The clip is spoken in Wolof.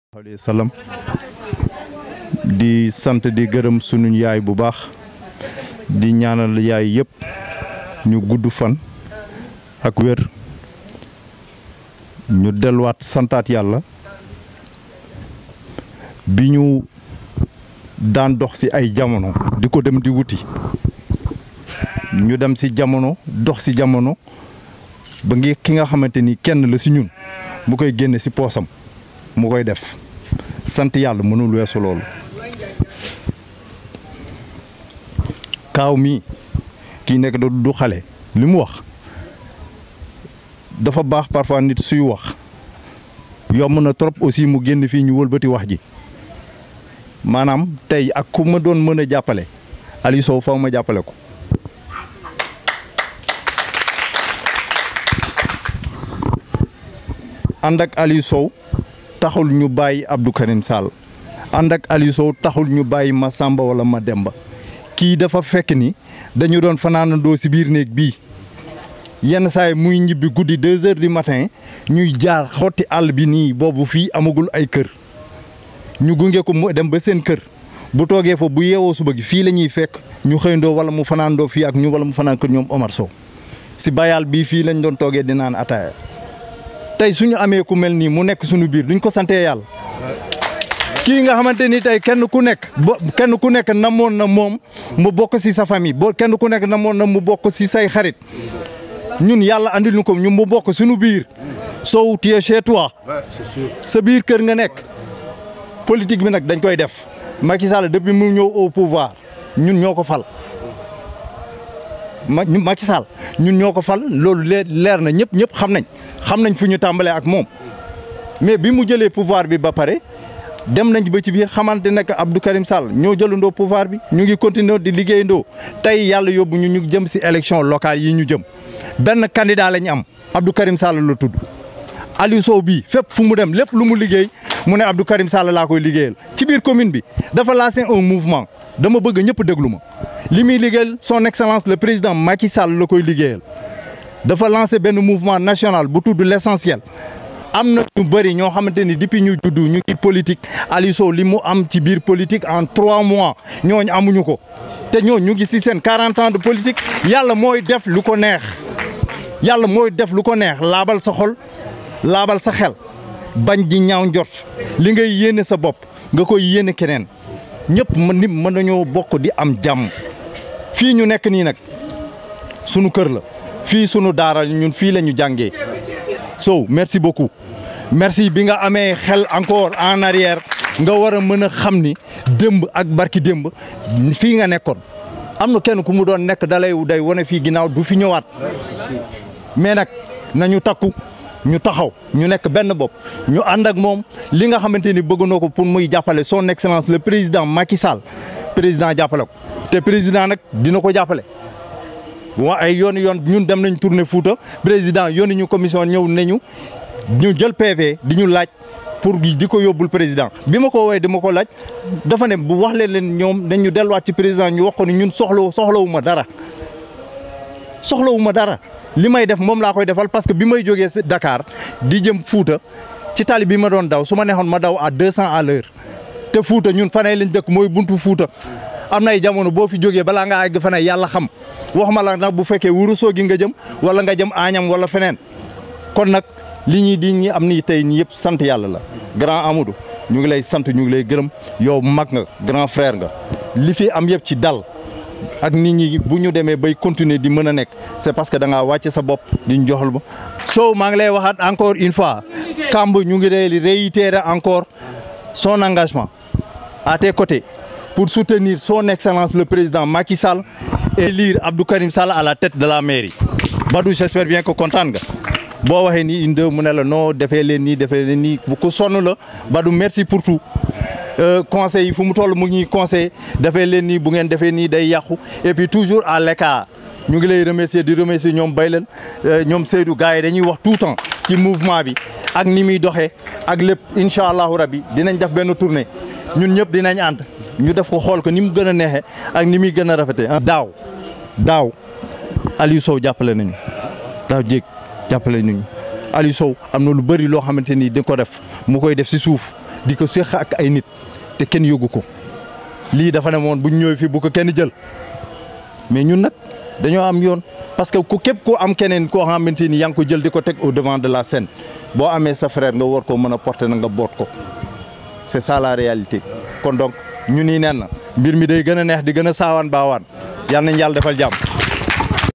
alayhi salaam di sant di gërëm sunu yaay bu baax di ñaanal yaay yëpp ñu gudd fan ak wér ñu delluwaat santaat yàlla bi ñu daan dox ci ay jamono di ko dem di wuti ñu dem ci jamono dox ci jamono ba ngi ki nga xamante ni kenn la ci ñun mu koy génne ci poosam mu koy def sant yàlla mënul weesu loolu kaaw mi kii nekk da du xale li mu wax dafa baax parfois nit suy wax yomb na trop aussi mu génn fii ñu wëlbati wax ji maanaam tey ak ku ma doon mën a jàppale Aliou Sow faw ma jàppale ko ànd ak Aliou Sow taxul ñu bàyyi Abdou Karim Sall ànd ak Aliou Sow taxul ñu bàyyi ma Samba wala ma Demba kii dafa fekk ni dañu doon fanaanandoo ci biir néeg bii yenn saay muy ñibbi guddi deux heures du matin ñuy jaar xotti àll bi nii boobu fii amagul ay kër ñu gunge ko mu dem ba seen kër bu toogee fa bu yeewoo suba gi fii la ñuy fekk ñu xëyndoo wala mu fanaandoo fii ak ñu wala mu fanaan kër ñoom Omar Sow ci bayal bii fii lañ doon toogee di naan ataaya tey suñu amee ku mel nii mu nekk suñu biir duñ ko santee yàlla kii nga xamante ni tey kenn ku nekk bo kenn ku nekk namoon na moom mu bokk ci sa famille boo kenn ku nekk namoon na mu bokk ci say xarit ñun yàlla andil ñu ko ñu mu bokk suñu biir Sow tu es chez toi sa biir kër nga nekk politique bi nag dañ koy def Macky Sall depuis mu ñëw au pouvoir ñun ñoo ko fal ma Macky Sall ñun ñoo ko fal loolu leer leer na ñëpp ñëpp xam nañ xam nañ fu ñu tàmbalee ak moom mais bi mu jëlee pouvoir bi ba pare dem nañ ba ci biir xamante ne que Abdou Karim Sall ñoo jëlandoo pouvoir bi ñu ngi continuer di liggéeyandoo tey yàlla yóbbu ñu ñu jëm ci élection locale yi ñu jëm benn candidat la ñu am Abdou Karim Sall la tudd Aliou Sow bii fépp fu mu dem lépp lu mu liggéey mu ne Abdou Karim Sall laa koy liggéeyal ci biir commune bi dafa lancé un mouvement dama bëgg ñëpp déglu ma li muy liggéeyal son excellence le président Macky Sall la koy liggéeyal dafa lancé benn mouvement national bu tudd l'essentiel am na ñu bëri ñoo xamante ni depuis ñu juddu ñu ngi politique Aliou Sow li mu am ci biir politique en trois mois ñooñu amuñu ko te ñooñu ñu ngi ci seen 40 ans de politique yàlla mooy def lu ko neex yàlla mooy def lu ko neex laabal sa xol laabal sa xel bañ di ñaaw njort li ngay yéene sa bopp nga koy yéene keneen ñëpp mën nit mën nañoo bokk di am jàmm fii ñu nekk nii nag sunu kër la fii sunu daara ñun fii la ñu jàngee Sow merci beaucoup merci bi nga amee xel encore en arrière nga war a mën a xam ni démb ak barki démb fii nga nekkoon am na kenn ku mu doon nekk dalay day wane fii ginnaaw du fi ñëwaat mais nag nañu takku ñu taxaw ñu nekk benn bopp ñu ànd ak moom li nga xamante ni bëgg na ko pour muy jàppale son excellence le président Macky Sall président jàppale ko te président nag dina ko jàppale. wa ay yoon yoon ñun dem nañ tournée Fouta président yónni ñu commission ñëw nañu ñu jël PV di ñu laaj pour di ko yóbbul président bi ma ko woowee dama ko laaj dafa ne bu wax leen leen ñoom dañ ñu delluwaat ci président ñu wax ko ni ñun soxla soxlawu ma dara soxlawu ma dara li may def moom laa koy defal parce que bi may jógee Dakar di jëm Fouta ci tali bi ma doon daw su ma neexoon ma daw à deux cents à l'heure te Fouta ñun fanay lañ dëkk mooy buntu Fouta am na ay jamono boo fi jógee balaa nga àgg fanay yàlla xam waxuma la nag bu fekkee wurusoo gi nga jëm wala nga jëm Añam wala feneen kon nag li ñuy di ñi am ni tey ñi yëpp sant yàlla la grand Amadou ñu ngi lay sant ñu ngi lay gërëm yow mag nga grand frère nga li fi am yëpp ci dal ak nit ñi bu ñu demee bay continuer di mën a nekk c'est parce que da ngaa wàcce sa bopp di ñu joxal ba Sow maa ngi lay waxaat encore une fois Kamb ñu ngi lay réitérer encore son engagement à tes côtés pour soutenir son excellence le président Macky Sall et élire Abdou Karim Sall à la tête de la mairie Badou j'espère bien que kontaan nga boo waxee nii une deux mu ne la non defee leen nii defee leen nii bu ko sonn la Badou merci pour tout conseil yi fu mu toll mu ngi conseil defee leen nii bu ngeen defee nii day yàqu et puis toujours à l'écart ñu ngi lay remercier di remercier ñoom Baylen ñoom Seydou gars yi dañuy wax tout temps ci mouvement bi ak ni muy doxee ak lépp incha allahu rabbi dinañ def benn tournée ñun ñëpp dinañ ànd ñu def ko xool ko ni mu gën a neexee ak ni muy gën a rafetee. daaw daaw Aliou Sow jàppale nañu daaw jéeg jàppale nañu Aliou Sow am na lu bëri loo xamante ni di ko def mu koy def si suuf di ko séq ak ay nit te kenn yógu ko lii dafa ne moon bu ñu ñëwee fii bu ko kenn jël mais ñun nag dañoo am yoon parce que ku képp ku am keneen koo xamante ni yaa ngi ko jël di ko teg au devant de la scène boo amee sa frère nga war ko mën a porter na nga boot ko c'est ça la réalité kon donc ñu nii nen na mbir mi day gën a neex di gën a saawaan baawaan yal nañ yàlla defal jàmm